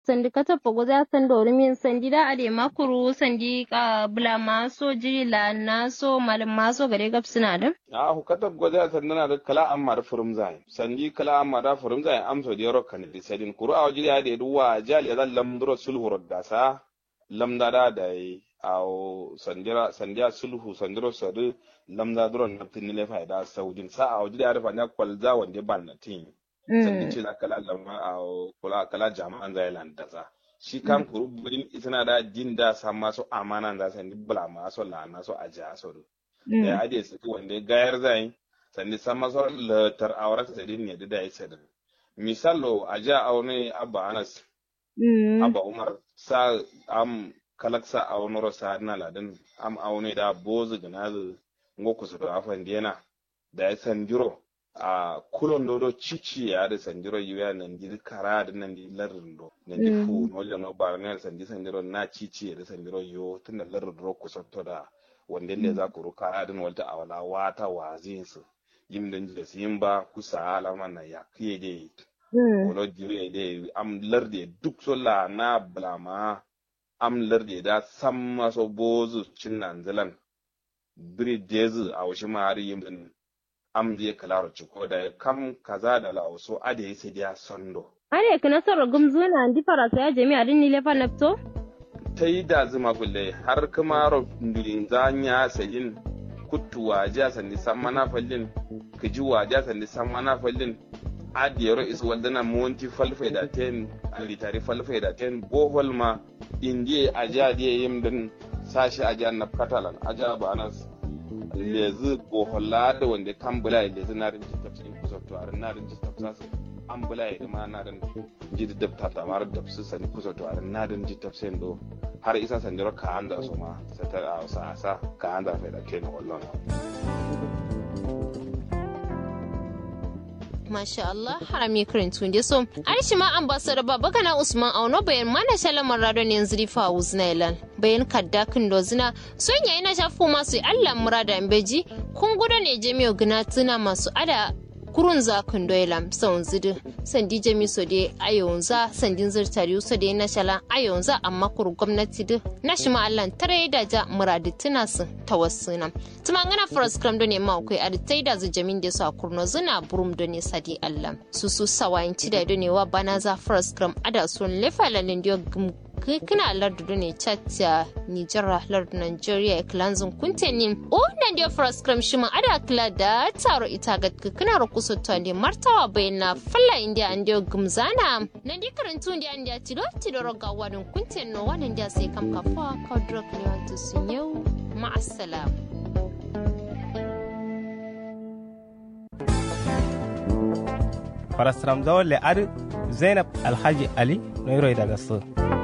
sandi kata pogoza sando min sandi da ade makuru sandi ka bula maso jiri la naso malam maso gare gab suna da a hukata goza sandana da kala amma da furum zai sandi kala amma da furum zai amso da yaro kan di sadin kuru a wajiri ade duwa jali ya lam duro sulhu dasa lam da da da aw sandira sandiya sulhu sandiro sadu lam da duro na tinile faida saudin sa a wajiri ade fa na kwalza wande ban na tin sandi ce na kala lamma a kula kala jama'an zai landaza shi kan kuru budin itana da din da sa masu amana da sandi bula masu lana so aja so da ade su wanda gayar zai sandi san masu latar aurat da din ne da ya sada misalo aja aune abba anas abba umar sa am kalaksa aunoro sa na ladin am aune da bozu ganazu ngoku su da afan dena da ya sandiro a kulon dodo cici ya da sanjiro yuya nan di kara da nan di larin do nan di fu no le no bar ne sanji sanjiro na cici ya da sanjiro yo tun da larin do ku sotto da wanda ne za ku ruka adin walta awala wata wazin su yim dan da sim ba ku sa alama na ya kiye de wolo jire de am larde duk so la na blama am larde da samma so bozu cin nan zalan biri dezu a washi mari yim am je kalaro ciko da kam kaza da lauso ade yi sai dia sondo ade kana soro gumzuna ndi farasa ya jami'a din ni lefa napto ta yi da zuma kulle har kuma ro ndulin zanya sayin kuttu waja sandi samana fallin kiji waja sandi samana fallin adiyaro is waldana monti falfai da ten alitari falfai da ten bohol ma indiye aja diye yim din sashi aja na katalan aja ba anas lezi bohola da wanda kan bula lezi na rin jita cikin kusa to a na rin jita kusa su an bula ya ma na rin jita da ta tamar da su sani kusa to a na rin jita sai do har isa sanjiro ka an da su ma sata a sa sa ka an da fa da ke na wallon Masha Allah harami karantun da so. Aishi ma ambassador baba kana Usman Auno bayan mana shalamar radon yanzu rifa Uznailan. Bayan kadda kin dozina son yayi na shafu masu Allah murada mbeji kun gudu ne jami'o gina tuna masu ada kurun za kun doyla son zidu sandi jami so de ayonza sandin zirtari so de na shala ayonza amma kur gwamnati du na shi Allah tare da ja muradi tuna su tawassuna tuma ngana first cram do ne ma kai aditai da zu jamin de su a kurno zuna burum do ne sadi Allah su su sawayin ci da do ne wa bana za first cram ada sun lefa lalin dio kina lardu ne chatta Nijar lardu Nigeria klanzun kuntenin o nan dia first cram shima ada kla da taro ita ga kina ro kuso to ne martawa bayna falla india andio gumzana nan di karantu india andia tido tido ro ga wadun kunten no wannan dia sai kam kafa ka drop ne wato sunyau ma assalam farastram zawon le ar zainab alhaji ali no daga su